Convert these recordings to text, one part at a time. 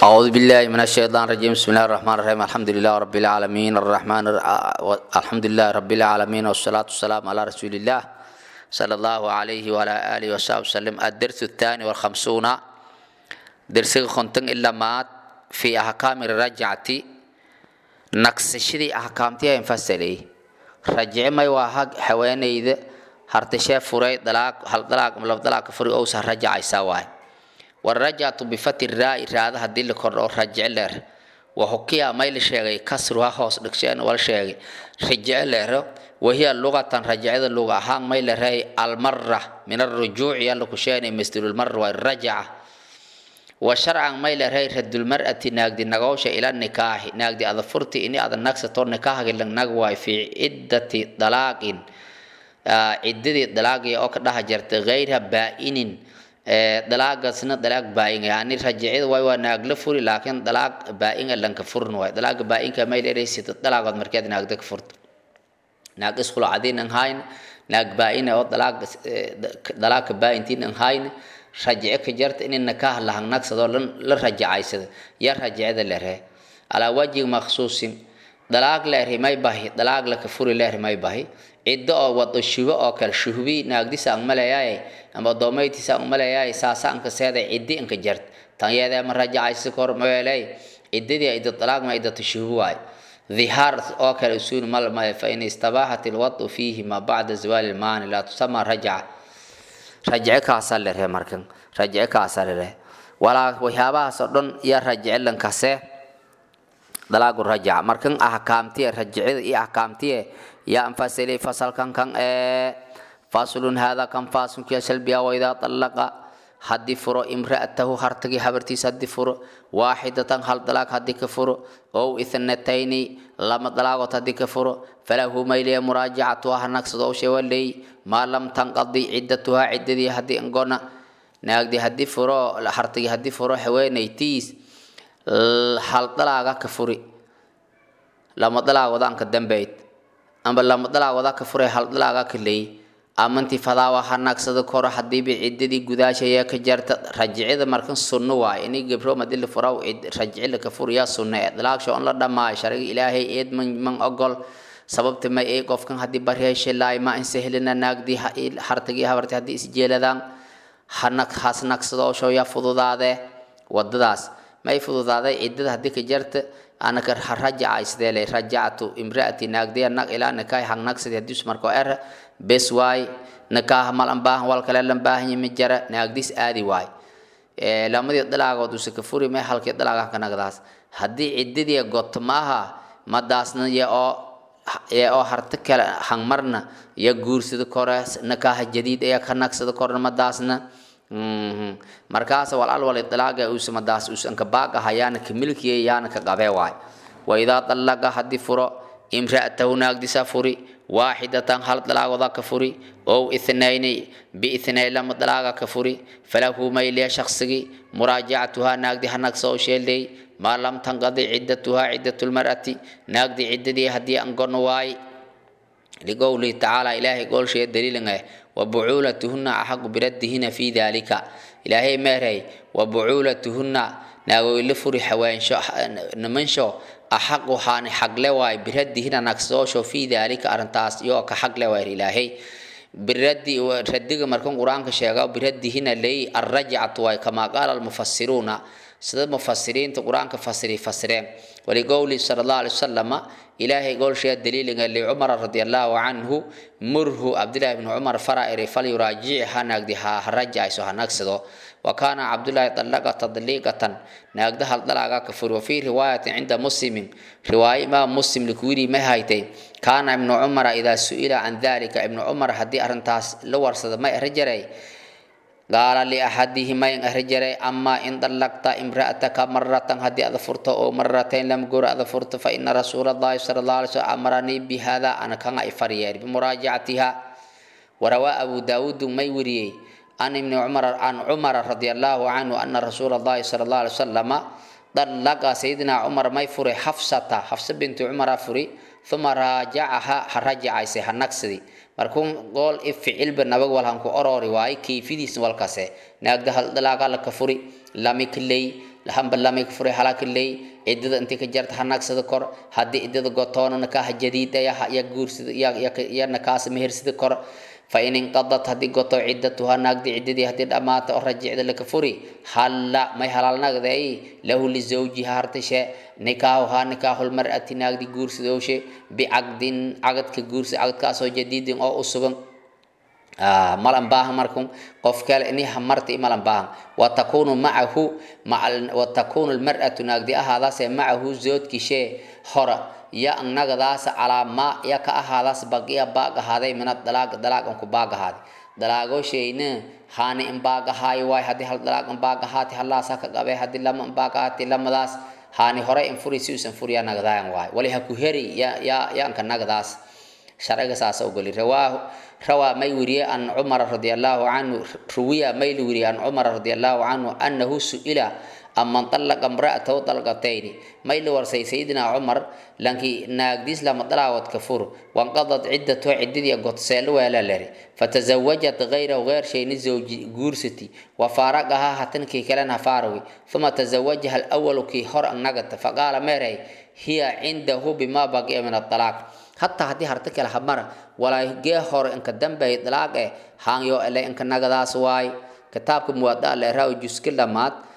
أعوذ بالله من الشيطان الرجيم بسم الله الرحمن الرحيم الحمد لله رب العالمين الرحمن الحمد لله رب العالمين والصلاة والسلام على رسول الله صلى الله عليه وعلى آله وصحبه وسلم الدرس الثاني والخمسون درس خنتن إلا مات في أحكام الرجعة نقص شدي أحكامتها انفصلي رجع ما يواهق حواني إذا هرتشاف فري دلاك هل دلاك ملف دلاك فري أوسع رجع يساوي والرجعة بفتح الراء راada hadii la kordho rajce leer وحكيا ما لشيغي كسرها هوس دكشان ولا شيغي رجع لير وهي لغة رجعة اللغة هان ما لري المرة من الرجوع يلا كشان مثل المرة والرجعة وشرعا ما لري رد المرأة ناقد نغوش إلى النكاح ناقد أظفرتي إني أظن نكسة طور نكاح إلا نغوى في عدة طلاق عدة طلاق أو كدها جرت غيرها بائن dalaagaasna dalaag baain yani rajicida way waa naag la furi laakiin dalaag baain lanka furin waay dalaaga baainka may leeraysid dalaagood markeed naagda ka furta naag iskhula cadiin an hayn naag baain oo dalaag dalaagka baaintiin an hayn rajice ka jarta in nakaah lahang nagsadoo la rajacaysada ya rajicida leerhe alaa wajhi maksuusin dalaag leerhi may bahi dalaag laka furi leerhi may bahi ciddo oo wado shubo oo kale shuhbi naagdisa ang maleeyaay ama doomaytiisa ang maleeyaay saasa anka seeda ciddi anka jart tan yeedee ma rajacaysi kor meelay ciddadii ciddo dalaag ma ciddatu shuhbi waay ظهار أو كالأسون مال ما فإن استباحت الوضع فيه ما بعد زوال المانع لا تسمى رجعة رجعة كاسر له مركن رجعة كاسر له ولا وهذا صدق يا رجع لن كاسه dalaagu rajaca markan ahkaamtiye rajicida iyo ahkaamtiye yaa anfasilay fasalkan kan ee faslun hada kan fasunkiya salbiya waidaa talaqa haddii furo imra'atahu hartagii habartiisa haddii furo waaxidatan hal dalaag haddii ka furo ow ithnatayni lama dalaagood haddii ka furo falahu mayliya muraajacatuha nagsado shewaley maa lam tanqadi ciddatuhaa ciddadii haddii angona naagdi haddii furo hartagii haddii furo haweenaytiis hal dalaaga ka furi lama dalaagoda anka dambeyd amba lama dalaagoda ka furay hal dalaaga ka leey amanti fadaawa ha nagsada koro hadiiba ciddadii gudaashaya ka jarta rajicida markan sunno waay ini gabro madii la furaw rajici la ka furiyaa sunno ee dalaagsho on la dhamaayo shariga ilaahay eed man man ogol sababta may ee qofkan haddii baryeeshe laay ma in sahlina naagdii hartagii habarti haddii isjeeladaan hanag has nagsadoosho yaa fududaadee wadadaas may fududaaday ciddada haddii ka jarta anaka rajaca sidee rajacatu imraati naagdiya nag ilaa nikaah hang nagsadi hadii marko er bes waay nikaah malan baahan wal kale lan baahan yimi jara naagdis aadi waay lamadii dalaagood use ka furi may halkii dalaagan ka nagdaas haddii ciddadii goto maaha madaasna ya oo ya oo harta kale hangmarna ya guursada kore nikaah jadiid ayaa ka nagsada korna madaasna markaas walal wal itlaaga uu samadaas uu sanka baaga hayana kamilkiye yaana ka qabe waay wa idha talaqa hadi furo imra'atahu naagdisa furi واحدة هل طلاق ذاك فري أو اثنين باثنين لما طلاق كفري فله ميل شخصي مراجعتها ناقدي هناك سو شيلي ما لم تنقضي عدتها عدة المرأة ناقدي عدتي هدي أنقر واي لقوله تعالى إلهي قول شيء دليل وبعولتهن أحق بردهن في ذلك إلهي مهري وبعولتهن ناغو لفري حوين شو نمنشو أحق حاني حق لواي بردهن نكسوشو في ذلك أرنتاس يو كحق لواي إلهي برد ردق مركون قرآن كشيغا بردهن لي الرجعة واي كما قال المفسرون سيد المفسرين القرآن كفسري فسرين ولقول صلى الله عليه وسلم إلهي قول شيء دليل لعمر رضي الله عنه مره عبد الله بن عمر فرائر فليراجعها نقدها هرجع سوها نقصده وكان عبد الله طلق تطليقة نقدها الطلاقة كفر وفي رواية عند مسلم رواية ما مسلم لكوري ما هايتين كان ابن عمر إذا سئل عن ذلك ابن عمر هدي أرنتاس لور صد ما رجري قال لأحدهما إن أهرجري أما إن طلقت امرأتك مرة هدي أظفرت أو مرتين لم قر أظفرت فإن رسول الله صلى الله عليه وسلم أمرني بهذا أنا كان إفريار بمراجعتها وروى أبو داود ما يوري عن ابن عمر عن عمر رضي الله عنه أن رسول الله صلى الله عليه وسلم طلق سيدنا عمر ما يفري حفصة حفصة بنت عمر فري ثم راجعها رجع سيها نقصدي markuun gool i ficilba nabag walhan ku orori waaye kayfidiis walkase naagda hal dalaaga la kafuri lami kaley hamba lamay ka furay halakiley ciddada intii ka jarta ha nagsada kor haddii ciddada gotoona nakaha jadiida ya guursida ya nakaasa mehersida kor fa in inqadat haddii goto ciddatuha naagdi ciddadii haddii dhammaata oo rajicda laka furi halla may halaal nagday lahu lizawjiha hartashe nikaahuhaa nikaahulmar'ati naagdi guursidowshe bicaqdin cagadka guursi cagadkaasoo jadiidin oo u sugan malan baahan markun qof kale ini hamarta i malan baahan watakunu macahu watakunu lmar'atu naagdi ahaadaase macahu zoodkishee hora ya nagadaas calaa maa ya ka ahaadaas bagiya baag ahaaday mina dalaag dalaag an ku baag ahaaday dalaagoshayna haani in baag ahaayo waay haddii hal dalaag in baag ahaati halaasa ka qabe haddii lama in baag ahaati lamadaas haani hore in furi si usan furiya nagadaayan waay wali ha ku heri ya ya yanka nagadaas sharciga saasa ogoli rawaahu rawaa may weriye an cumara radi allahu canhu ruwiya may la weriye an cumara radi allahu canhu annahu su'ila aman طلqa امرأته طلقتين may la warsay sayidina cumar lankii naagdiis lama dalaawad ka fur wanqadad ciddatu ciddadii godseelo weela leri fatazawajat gayrahu geyr shayni zawji guursati wafaaraqahaa hatankii kalena faarawi uma tazawajaha alawalu kii hor annagata faqaala meeray hiya cindahu bima baqiya min aطalaaq hataa haddii harta kale hamara walaa gee hore inka dambey dalaaq eh haanyo ele inka nagadaas waay kitaabka muwadaa leeraa juski dhamaad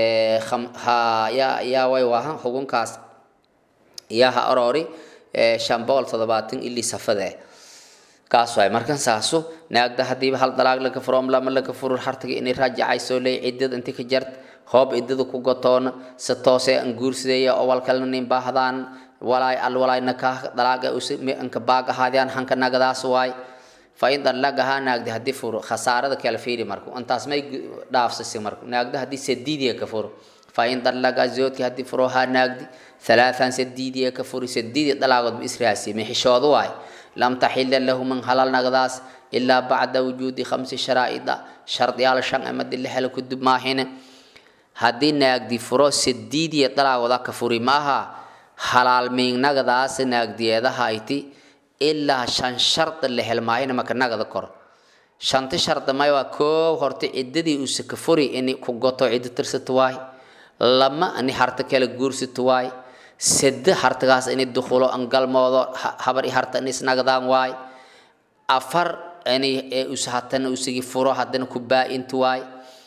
yaa way waahan xugunkaas yaa ha aroori shan boqol toddobaatan ilii safade kaas waay markan saasu naagda hadiiba hal dalaag laga furoom lama laga furur hartaga inay raajacayso leey ciddada inti ka jart hoob ciddada ku gotoona si toosee an guursideeya oo walkalna nin baahdaan walaay al walaay nakaa dalaaga anka baag ahaadiyaan hanka nagadaas waay fain dallagahaa naagdi haddii furo khasaarada kala fiiri marku intaas may dhaafsasi marku naagda haddii sadiidiya ka furo fain dallaga zoodki haddii furo haa naagdi halaathan sadiidiya ka furi sadiidi dalaagood ba israasi mixishoodu waay lam taxila lahu man halal nagdaas ilaa bacda wujuudi khamsi sharaa'ida shardiyaal shan amadi la helo kudub maahine haddii naagdi furo sadiidiya dalaagoda ka furi maaha halaal miignagdaas naagdiyeedahayti ilaa shan shardi la helmaayina maka nagada kor shanti shardi may waa koow horta ciddadii uuse ka furi ini ku goto ciddo tirsato waay lama ini harta kale guursato waay sade hartagaas ini dukhulo an galmoodo habar i harta ini isnagdaan waay afar ini us hatana usigi furo haddana ku baa-intu waay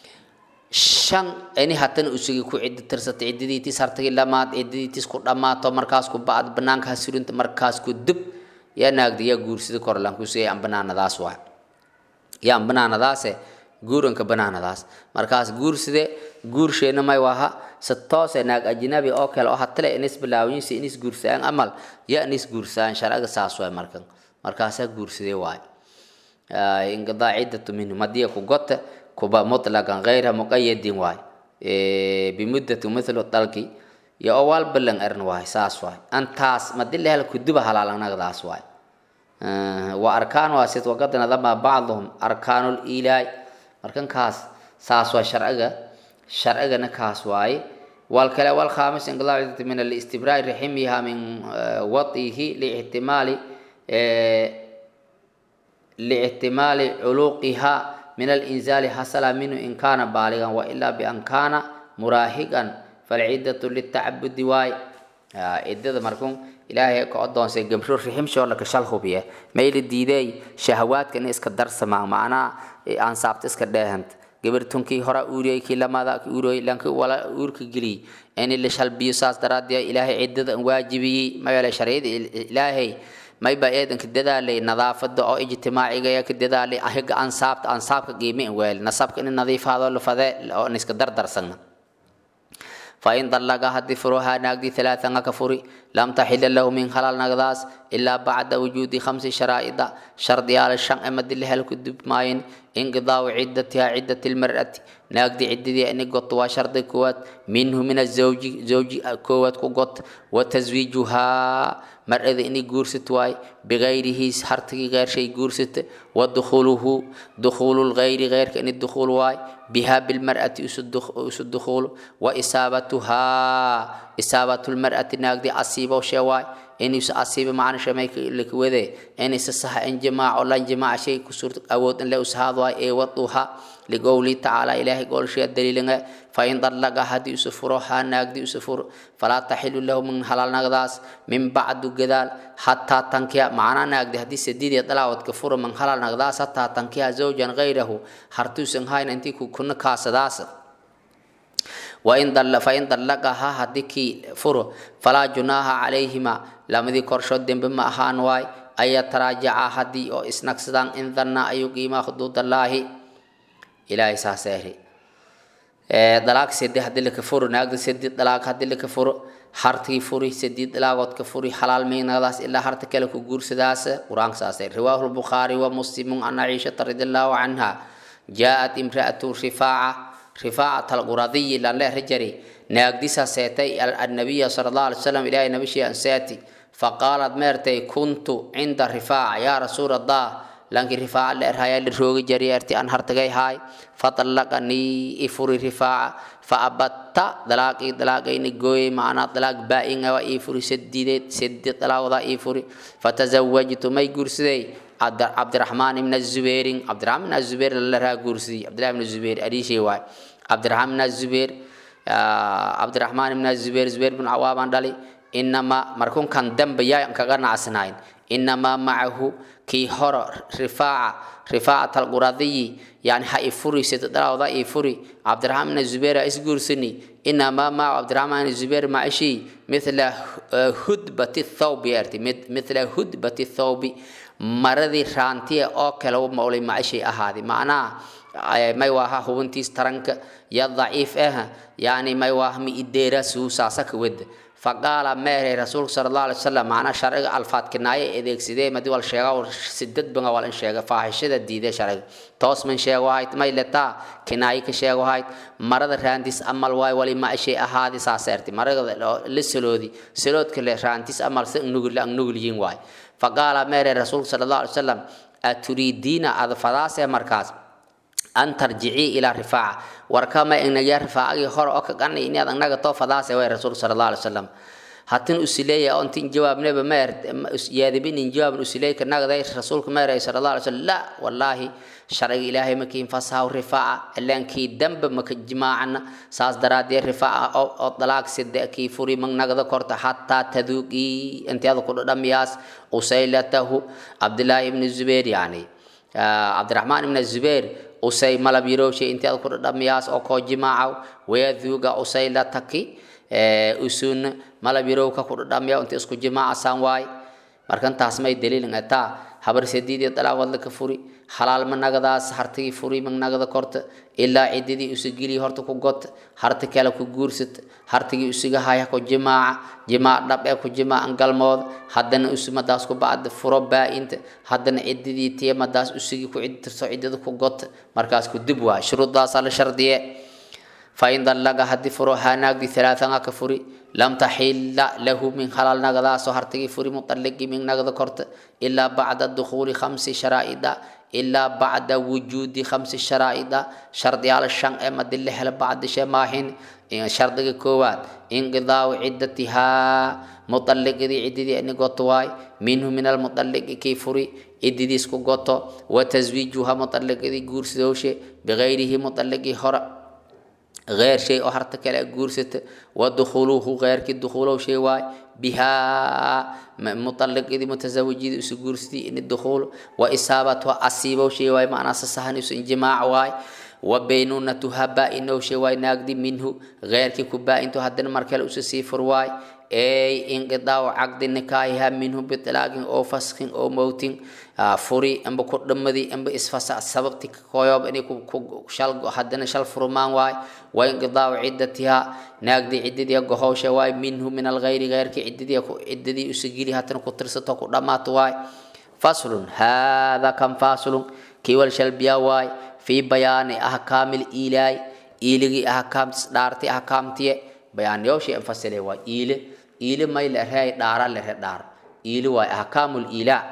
shan ini hatana usigi ku ciddo tirsato ciddadiitis hartagii lamaad ciddadiitis ku dhammaato markaas ku ba-ad banaanka hasurinta markaas ku dub yaa naagda yaa guursida korlankuusay aan banaanadaas waa yaa aan banaanadaase guuranka banaanadaas markaas guurside guursheena may waha si toose naag ajnabi oo kale oo hatale inis bilaawinsi inis guursaan amal yaa inis guursaan sharciga saas waay markan markaasaa guurside waay inqidaa ciddatu minhum haddii ku gota kuba mutlaqan gayra muqayadin waay bimuddati mithlu dalki yo oo waal balan eran waay saas waay antaas madi la hel kuduba halaalanagdaas waay wa arkaan waa sid waqad nadama bacduhum arkaanul ilaay markan kaas saas waay sharciga sharcigana kaas waaye wal kale wal khamis inqilaa ciddati min alistibraai riximiha min watihi liihtimaali liihtimaali culuqiha min alinzaali hasala minhu in kaana baaligan wailaa bian kaana muraahiqan falciddatu litacabudi waay ciddada markun ilaahay ka odoonsay gabro riximshoo laka shal hubiye mayla diideey shahawaadka in iska darsamaa macnaa aansaabta iska dheehanta gabartunkii hora uuriyay kii lamada uuriyay lanki wala uurka geliyay in la shalbiyo saas daraaddeed ilaahay ciddada waajibiyey mayeele sharciyada ilaahay mayba eedanka dadaalay nadaafada oo ijtimaaciga ka dadaalay ahiga ansaabta ansaabka qiime weel nasabka in nadiifaado la fade oo iska dardarsana فإن طلقها هدي فروها ناقدي ثلاثا كفري لم تحل له من خلال نقداس إلا بعد وجود خمس شرائط شرط على الشن أمد الله الكدب ماين انقضاء عدتها عدة المرأة ناقدي عدتي أن قط شرط كوات منه من الزوج زوج كوات كوات وتزويجها مرأة إني جورست واي بغيره حرتي غير شيء جورست ودخوله دخول الغير غير كأن الدخول واي بها بالمرأة أس الدخول وإصابتها إصابة المرأة ناقدي أصيبة وشواي inuusa asiiba macna shamay likwade inaysa saha in jimaaco lan jimaaca shay ku suurta awood in le usahaad waay ee waduha liqowli tacaala ilaahay goolshaya daliilinga fain dallaga haddii usa furo haa naagdi usa furo falaa taxilu lahu min halal nagdaas min bacdu gadaal hataa tankiya macnaa naagdi haddii sadiidiya dalaawadka furo min halal nagdaas hataa tankiya zawjan gayrahu hartuusan hayna intii kuna kaasadaas wain fain dallaqaha haddii kii furo falaa junaaha calayhima lamadii korshood dembe ma ahaan waay an yataraajaca haddii oo isnagsadaan in danna ayuu qiimaa xuduudallaahi ilaahay saasa eri dalaag sedi haddii laka furo naagda sedi dalaag haddii laka furo hartigii furi sedi dalaagoodka furi xalaal miynagdaas ilaa harta kale ku guursadaas qur-aanka saas eri riwaahu lbukhaari wa muslimun an caishata radiallahu canha jaaءat imra'atu rifaaca rifaacat alquradiyi lanle rajari naagdisa seetay annabiya sala allah alay slam ilahay nabishii anseeti faqaalat meertay kuntu cinda rifaaca yaa rasuul allah lanki rifaaca la erhaya la roogi jari erti an hartagay haay faطallaqanii ifuri rifaaca faabatta dalaaqii dalaaqayni gooyey macnaa dalaaq baa-inga waa ii furi sadideed sedi dalaaqodaa ii furi fatazawajtu may guursaday cabdiraxmaan ibna zubairin cabdiraxmaan ibna zubair lala raa guursadii cabdillahi ibna zubair ariishey waay cabdiraxmaan ibna zubair cabdiraxmaan ibna zubair zubair bin cawaabaan dhali inamaa markunkan dambe yaa kaga nacsanayn inamaa macahu kii horo rifaaca rifaacat alquradiyi yani ha ifuri sidadalawda ifuri cabdiraxmaan ibna zubair isguursani inamaa macahu cabdiraxmaan ibna zubair macishi mithla hudbati thawbi arti mithla hudbati thawbi maradii raantiya oo kale u mawlay macishay ahaaday macnaha may waaha hubintiis taranka ya daciif ah yani may waaha mi ideera suusaasaka weda faqaala meeray rasuulka sala allah alay wasalam macnaa sharciga alfaadkinaaye adeegsidee madi wal sheega sidad banga wal in sheega faahishada diidee sharciga toos man sheego hayd may letaa kinaaye ka sheego hayd marada raantiis amal waay wali macishay ahaadi saaseerti marada la saloodi saloodka le raantiis amal si nugul nugulyiin waay faqaala meere rasuulka sala allah alay wasalam aturiidiina aada fadaasee markaas an tarjicii ilaa rifaaca warkama inagaa rifaacagii hore oo kaqanay inaad anaga too fadaase way rasuulka sala allah alay wasalam hatin usileeya ontin jawaabneba meer yaadibinin jawaabin usileyka nagday rasuulka meeray sala allah alay wasalam la wallaahi sharciga ilaahay makiin fasahaw rifaaca ilaankii damba maka jimaacana saas daraadee rifaaca oo dalaaq side kii furi mag nagda korta xataa taduuqii intiada ku dhadhamiyaas usaylatahu cabdillaahi ibni zubair yani cabdiraxmaan ibna zubair usay malab yarowshay intiada ku dhadhamiyaas oo koo jimaacaw wayaduuga usaylataki usun malab yarowka ku dhadhamiya inta isku jimaacasaan waay markantaas may daliilin ataa habar sadiidii dalaaq wadla ka furi halaal ma nagadaas hartigii furi ma nagada korta ilaa cididii usageliya horta ku gota harti kale ku guursata hartigii usiga haya ku jimaaca jimaac dhab ee ku jimaacan galmood haddana usumadaas ku bacda furo baa-inta haddana cididii tiya madaas usigii ku cidtirto cidida ku gota markaas ku dib waay shuruudaasaa la shardiye fain dallaga haddii furo haanaagdi halaatanga ka furi lam taxila lahu min halal nagadaasoo hartigii furi muطalliqi min nagda korta ilaa bacda dukhuuli khamsi sharaa'ida ilaa bacda wujuudi khamsi sharaa'ida shardiyaal shan ee madi la helo bacdishe maahin shardiga koowaad inqidaau ciddatihaa muطalliqidii ciddidii ini goto waay minhu min almuطalliqi kii furi cididiis ku goto wa taswiijuha muطalliqidii guursadowshe bigayrihi muطalliqii hore غير شيء أو هرت كلا جورست ودخوله غير كي دخوله شيء واي بها مطلق إذا متزوج إذا سجورستي إن الدخول وإصابة وأصيبه شيء واي معناه سهل إنجماع واي وبينونتها بائنه شيء واي ناقدي منه غير كي كبا إنتو هدن مركل أسسي فرواي أي انقضاء عقد نكاحها منه بطلاق أو فسخ أو موت furi amba ku dhamadii amba isfasa sababti koyob inay ku shal haddana shal furmaan waay wa inqidaacu ciddatiha naagdii ciddadii gohowsha waay minhu min alghayri ghayrki ciddadii ciddadii usagili haddana ku tirsato ku dhammaato waay faslun hada kan faslun kiwal shalbiya waay fi bayaani ahkaamil ilaay iiligii ahkaamtis dhaarti ahkaamtiye bayaaniyowshi anfasile waay iile iile may lerehay dhaara lere dhaar iili waay ahkaamul ilaa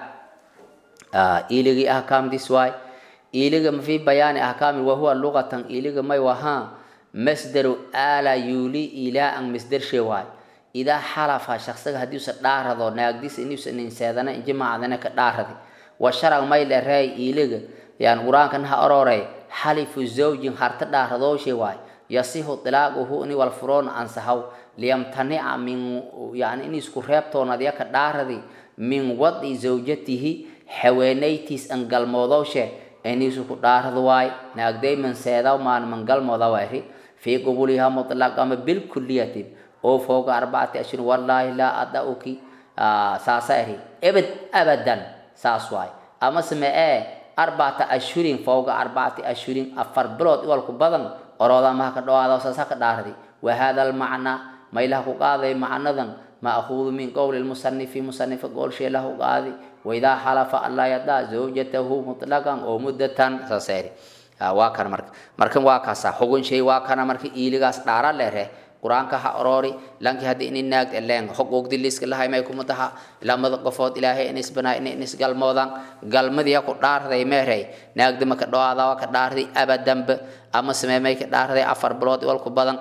iiligi ahkaamdiis waay iiliga fi bayaani ahkaami wahuwa lugatan iiliga may wahaa masdaru ala yuli ilaaan masdarshe waay idaa xalafa shaqsiga haddiusa dhaarado naagdiisa inuusa ninseedana injimaacdana ka dhaaradi wa sharag may lereey iiliga yani qur-aankan ha ororey xalifu zawjin harta dhaaradooshe waay yasihu dilaaquhu ini wal furoon ansahaw liyamtanica min yani in isku reebtoonadya ka dhaaradi min wadi zawjatihi haweenaytiis an galmoodowshe inisu ku dhaarad waay naagday manseedaw maan man galmooda waari fii qubuliha mutlaqama bilkuliyati oo fooga arbacati ashhur wallaahi laa adauki saasa eri ebed abadan saas waay ama same ee arbacata ashhurin fooga arbacati ashhurin afar bilood iwalku badan orooda maha ka dhawaada saasa ka dhaaradi wa hada almacnaa maylaha ku qaaday macnadan maahuudu min qowli lmusanifi musanifa goolshee lahu qaadi waidaa xalafa anlaa yadaa zawjatahu mutlaqan oo muddatan saasa eri waa kana marka markan waa kaasa xugun shay waa kana marka iiligaas dhaara lere qur-aanka ha oroori lanki haddii ini naag leen xuquuqdi liiska lahay may kuma taha lamada qofood ilaahay in isbanaa in is galmoodaan galmadii ku dhaarday meerey naagdima ka dhawaada waa ka dhaarday abadanba ama samee may ka dhaarday afar bilood walku badan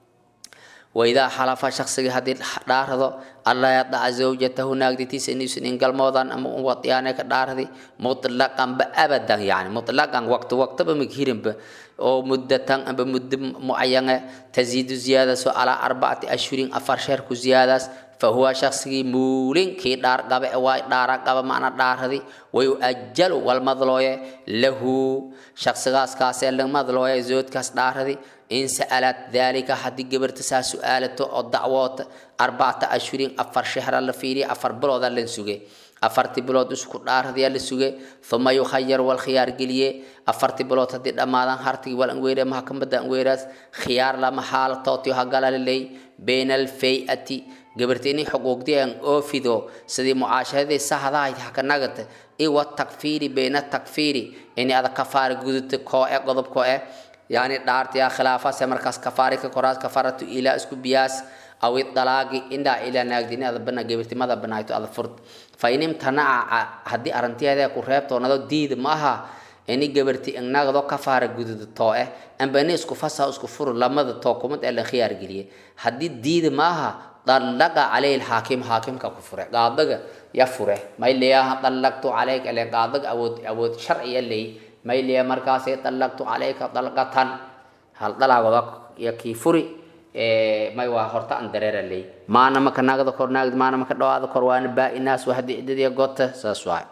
waidaa xalafa shaqsiga haddii dhaarado allaa yadaca zawjatahu naagditiisa inuusan in galmoodaan ama wadiyaane ka dhaardi mutlaqanba abadan yani mutlaqan waqti waqtaba maghirinba oo muddatan amba muddo mucayane taziidu ziyaadaso calaa arbacati ashhurin afar sheer ku ziyaadaas fahuwa shaqsigii muulin kii dhaar qabe waay dhaara qaba macna dhaaradi way uajalu walmadlooye lahu shaqsigaas kaasee lamadlooye zoodkaas dhaaradi in sa'alat dalika haddii gabarta saa su-aalato oo dacwoota arbacata ashhurin afar shehra la fiiriya afar bilooda lan suge afartii bilood isku dhaaradiyaa la suge uma yukhayar wal khiyaar geliye afartii bilood haddii dhammaadaan hartigi wal anweere maxkamada anweeraas khiyaar lama xaalatootio hagalaliley bayna alfay'ati gabarta inay xuquuqdii aan oofido sidii mucaashahadii sahdahayd hakanagata iwa takfiiri bayna takfiiri inay ada kafaari gudubta koo e qodob koo e yani dhaartiya khilaafase markaas kafaari ka koraas kafaratu ilaa isku biyaas aw idalaaqi indhaa ilaa naagdini ada bana gabirtimada banaayto ada furt fa in imtanaca haddii arrintiyaadee ku reebtoonado diida ma aha ini gabarti inagdo kafaara gududa too eh amba ini isku fasaha isku furu lamada too kumad ee la khiyaar geliye haddii diida ma aha dallaqa calayhi lxaakim xaakimka ku fure qaadaga ya fure mayleyaha dallaqtu calayk ele qaadaga awood awood sharciya ley mayliya markaasay dallaqtu calayka dalqatan hal dalaagoda ya kii furi may waa horta an dareera ley maana maka naagda kor naagd maana maka dhawaada kor waana baa-inaas waa haddii ciddadiya gota saas waay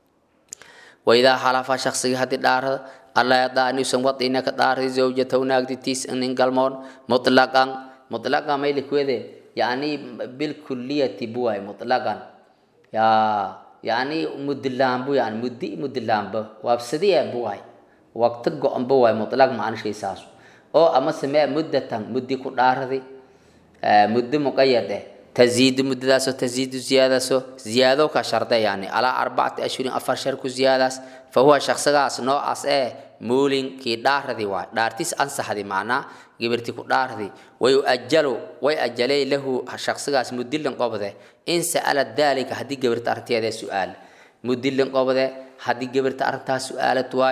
waidaa xalafa shaqsiga haddii dhaarada alla yadaa inuusan wadina ka dhaaray zawjatahu naagditiis inin galmoon mutlaqan mutlaqan mayli kuwede yani bilkuliyati buwaay mutlaqan yaa yani mudilaanbu yani muddi mudilaanba waabsadiya buwaay waqti go-anba waay mutlaq macnishaysaas oo ama samee muddatan muddi ku dhaaradi muddo muqayad eh taziidu muddadaasoo taziidu ziyaadaasoo ziyaado ka sharda yani alaa arbacati ashhurin afar shar ku ziyaadaas fa huwa shaqsigaas noocaas ee muulin kii dhaaradi waay dhaartis ansaxdi macnaa gibirti ku dhaardi way uajalu way ajalay lahu shaqsigaas mudilin qobde in sa'ala dalika haddii gabirta arrinteeda su-aal mudilin qobde haddii gabirta arrintaas su-aalad waay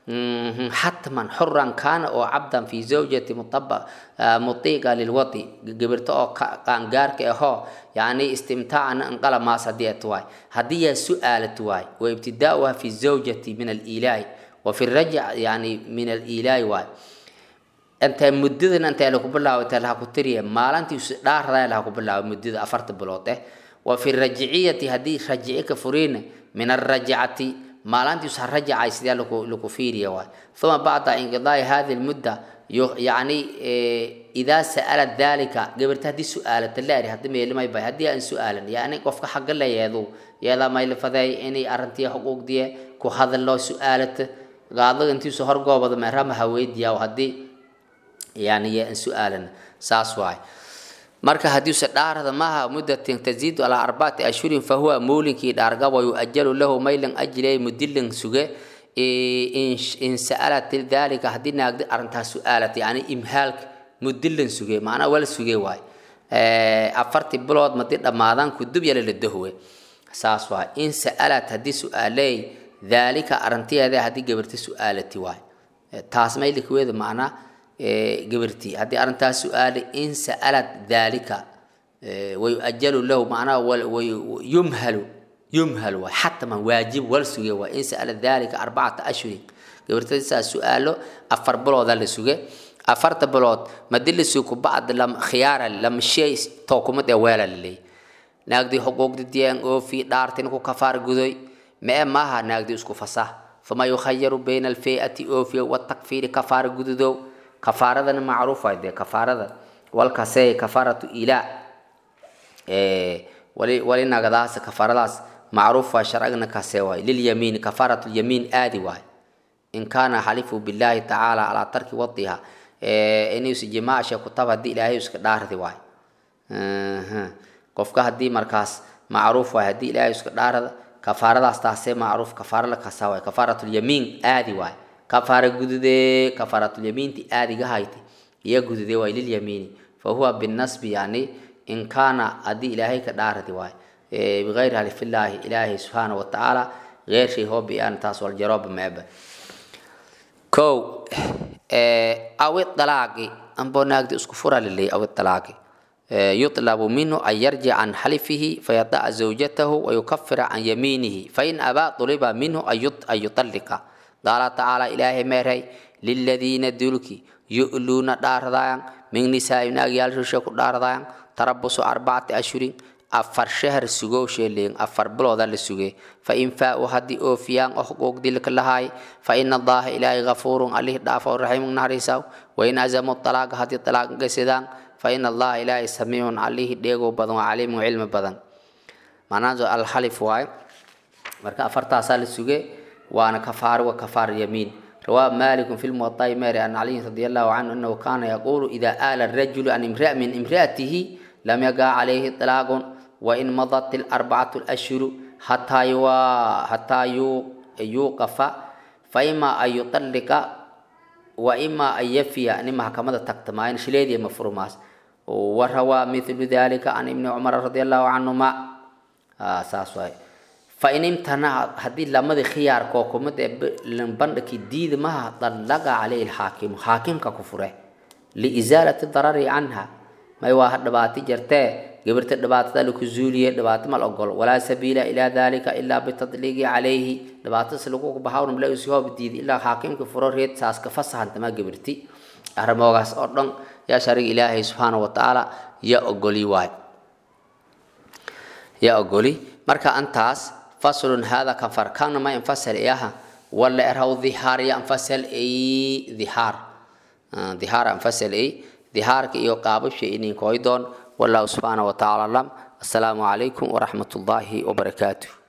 xatman xuran kaana oo cabdan fi zawjati mutiiqa lilwati gabirta oo qaangaarka ahoo yani istimtaacana inqala maas haddii at waay haddii yaa su-aalad waay wa ibtidaauha fi zawjati min aliilaahi wa fi rajc yani min aliilaahi waay intee muddadan intee lagu bilaabo intee laha ku tiriya maalintiisu dhaarada laha ku bilaabo muddada afarta bilood eh wa fi rajciyati haddii rajici ka furiina min arajcati maalintiisu ha rajacay sidee lagu lagu fiiriya waay uma bacda inqidaai hadi lmudda yani idaa sa'ala dalika gabarta haddii su-aalata laari haddi meelimay bay haddii aan su-aalan yani qofka xagga la yeedu yeedaa maylifadeey inay arrintii xuquuqdiye ku hadaloo su-aalata gaadaga intiisu horgoobada meerama haweydiyaa haddii yani yaa aan su-aalan saas waay marka haddiise dhaarada maaha muddatin taziidu alaa arbacati ashhurin fahuwa muulinkii dhaargabo yuajalu lahu maylan ajiley mudilin suge in sa'alat dalika haddii naagdi arrintaas su-aalat yani imhaalka mudilin suge macnaa wala suge waay afartii bilood madii dhammaadaan kudub yala la dahwe saas waay in sa'alat haddii su-aaley dalika arrintiyeeda haddii gabarti su-aalati waay taas maylikuweeda macnaa gabartii haddii arrintaas su-aalay in sa'alat dalika wayuajalu lahu macnaha yumhalu yumhalu waay xataman waajib wal suge waa in sa'ala dalika arbacata ashhurin gabartadiisaa su-aalo afar bilooda la suge afarta bilood madilisi kubacd lam khiyaara lam shay tookumad ee weela laleey naagdii xuquuqdi diyaan oofi dhaartin ku kafaar gudoy mee maaha naagdii isku fasah fama yukhayaru bayna alfeyati oofiya watakfiiri kafaara gududow kafaaradana macruuf waay dee kafaarada walkasee kafaaratu ilaa wali wali nagadaas kafaaradaas macruuf waay sharcigna kasee waay lilyamiini kafaaratu lyamiin aadi waay in kaana xalifu billahi tacaala calaa tarki wadiha inuusa jimaasha kutab haddii ilaahay iska dhaardi waay qofka haddii markaas macruuf waay haddii ilaahay iska dhaarada kafaaradaas taasee macruuf kafaara la kasaa waay kafaaratulyamiin aadi waay kafaara gududee kafaaratulyamiinti aadiga hayti iyo gududee waay lilyamiini fa huwa binasbi yani in kaana haddii ilaahay ka dhaaradi waay bigayri halifillaahi ilaahay subxaana watacaala geer shay hoo bi-aan taas waljarooba meeba kow awi dalaaqi amboo naagdi isku fura lilay awi dalaaqi يطلب منه أن يرجع عن حلفه فيضع زوجته ويكفر عن يمينه فإن أبى طلب منه أن يطلق قال تعالى إلهي ميري للذين دلك يؤلون داردايان من نساء ناقيال شوشك داردايان تربص أربعة أشهر أفر شهر سجو شيلين أفر بلوذا لسجي فإن فاء هدي أوفيان أحقوق دلك لهاي فإن الله إلهي غفور عليه دافع الرحيم نهريساو وإن أزموا الطلاق هدي الطلاق قسدان فإن الله إلهي سميع عليه ديغو بدن وعليم وعلم بدن معناه الحلف واي marka afartaasaa la suge waana kafaar wa kafaar yamiin رواه مالك في الموطأ ماري عن علي رضي الله عنه أنه كان يقول إذا آل الرجل عن امرأة من امرأته لم يقع عليه طلاق وإن مضت الأربعة الأشهر حتى يو حتى يوقف فإما أن يطلق وإما أن يفي يعني محكمة تكتمين شليدي مفروماس وروى مثل ذلك عن ابن عمر رضي الله عنهما آه ساسوي فإن امتنع هذه لما خيار كوكمة لنبندك ديد ما طلق عليه الحاكم حاكم ككفره لإزالة الضرر عنها ما يواحد دباتي جرته قبرت دبات ذلك زولية دبات ما الأقل ولا سبيل إلى ذلك إلا بالتطليق عليه دبات سلوكوك بحاول ملا يسيوه بديد إلا حاكم كفره ريت ساس كفصح انت ما قبرتي أرموغاس أردن يا شريك إلهي سبحانه وتعالى يا أقولي واي يا أقولي مركا أنتاس فصل هذا كفر كان ما ينفصل إياها ولا إرهو ظهار ينفصل إي ظهار آه ظهار ينفصل إي ظهار كي يقابل شيء إني كويدون والله سبحانه وتعالى السلام عليكم ورحمة الله وبركاته